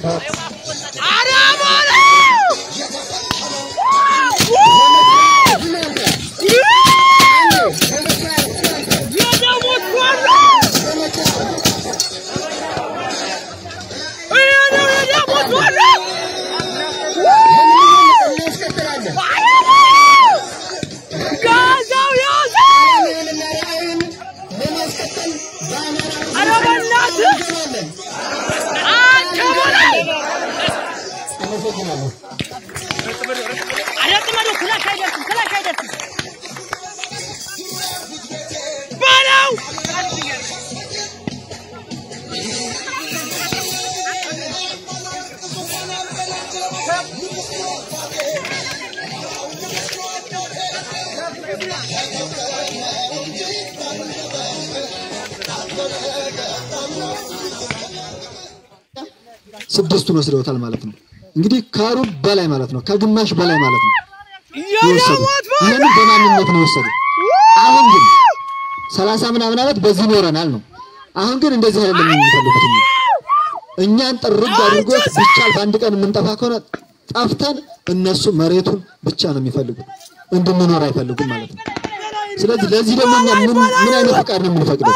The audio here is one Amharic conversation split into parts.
ስድስቱን ወስደውታል ማለት ነው። እንግዲህ ከሩብ በላይ ማለት ነው፣ ከግማሽ በላይ ማለት ነው የወሰዱ። ይህንን በማንነት ነው የወሰዱ። አሁን ግን ሰላሳ ምናምን ዓመት በዚህ ኖረናል ነው። አሁን ግን እንደዚህ አይደለም የሚፈልጉት እኛ እኛን ጥርግ አድርጎት ቢቻል በአንድ ቀን የምንጠፋ ከሆነ ጠፍተን እነሱ መሬቱን ብቻ ነው የሚፈልጉት፣ እንድንኖር አይፈልጉም ማለት ነው። ስለዚህ ለዚህ ደግሞ እኛ ምን ምን አይነት ፍቃድ ነው የምንፈቅደው?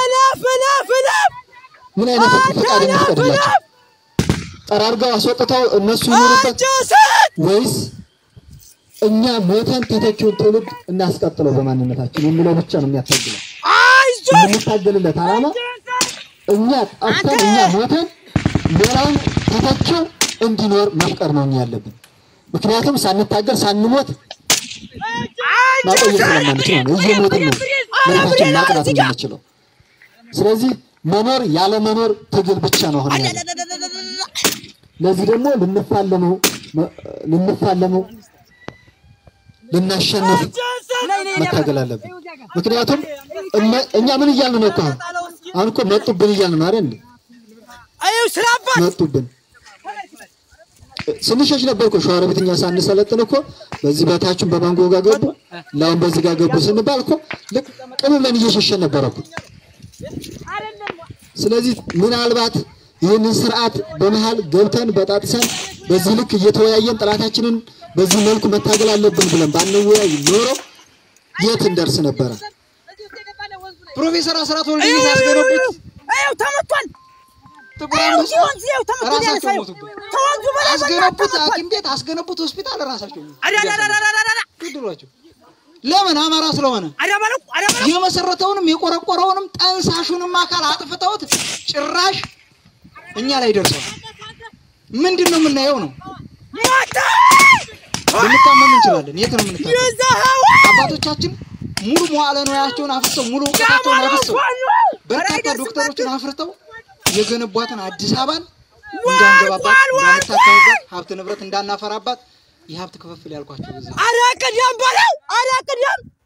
ምን አይነት ፍቃድ እንፍቀድላቸው? ጠራርገው አስወጥተው እነሱ ይኖሩበት ወይስ እኛ ሞተን ተተኪውን ትውልድ እናስቀጥለው በማንነታችን የሚለው ብቻ ነው የሚያታግለው። የምንታገልለት ዓላማ እኛ ጠፍተን እኛ ሞተን ሌላውን ተተኪው እንዲኖር መፍቀር ነው እኛ ያለብን። ምክንያቱም ሳንታገል ሳንሞት ማቆየት ስለማንችል ነው። እየሞትን ነው መሬታችን ማቅናት የምንችለው። ስለዚህ መኖር ያለ መኖር ትግል ብቻ ነው አሁን ያለው። ለዚህ ደግሞ ልንፋለመው ልንፋለመው ልናሸንፍ መታገል አለብን። ምክንያቱም እመ- እኛ ምን እያልን ነው እኮ አሁን አሁን እኮ መጡብን እያልን ነው አይደል? መጡብን ስንሸሽ ነበር እኮ ሸዋሮቢት እኛ ሳንሰለጥን እኮ በዚህ በታችን በማንጎ ጋር ገቡ፣ ላሁን በዚህ ጋር ገቡ ስንባል እኮ ልቅ ቅም ብለን እየሸሸን ነበረ እኮ። ስለዚህ ምናልባት ይህንን ስርዓት በመሃል ገብተን በጣጥሰን በዚህ ልክ እየተወያየን ጠላታችንን በዚህ መልኩ መታገል አለብን ብለን ባንወያይ ኖሮ የት እንደርስ ነበረ? ፕሮፌሰር አስራት ወልደየስ ያስገነቡት ተመቷል። ጥቁር አንበሳ ወንዝ ይኸው ተመቷል። ራሳቸው ያሳየው ሞቱበት። ከወንዙ በላይ አስገነቡት ተመቷል። ሐኪም ቤት አስገነቡት ሆስፒታል ራሳቸው አዳዳዳዳዳዳ ገደሏቸው። ለምን? አማራ ስለሆነ አዳበለው አዳበለው የመሰረተውንም የቆረቆረውንም ጠንሳሹንም አካል አጥፍተውት ጭራሽ እኛ ላይ ደርሰዋል። ምንድን ነው የምናየው ነው? ሞተ ልንታመም እንችላለን። የት ነው የምንታመም? ይዘኸው አባቶቻችን ሙሉ መዋዕለ ንዋያቸውን አፍርተው ሙሉ እውቀታቸውን አፍርተው በርካታ ዶክተሮችን አፍርተው የገነቧትን አዲስ አበባን እንዳንገባባት፣ እንዳንታከምባት፣ ሀብት ንብረት እንዳናፈራባት የሀብት ክፍፍል ያልኳቸው በዚህ ነው። አረ ቅደም በለው አረ ቅደም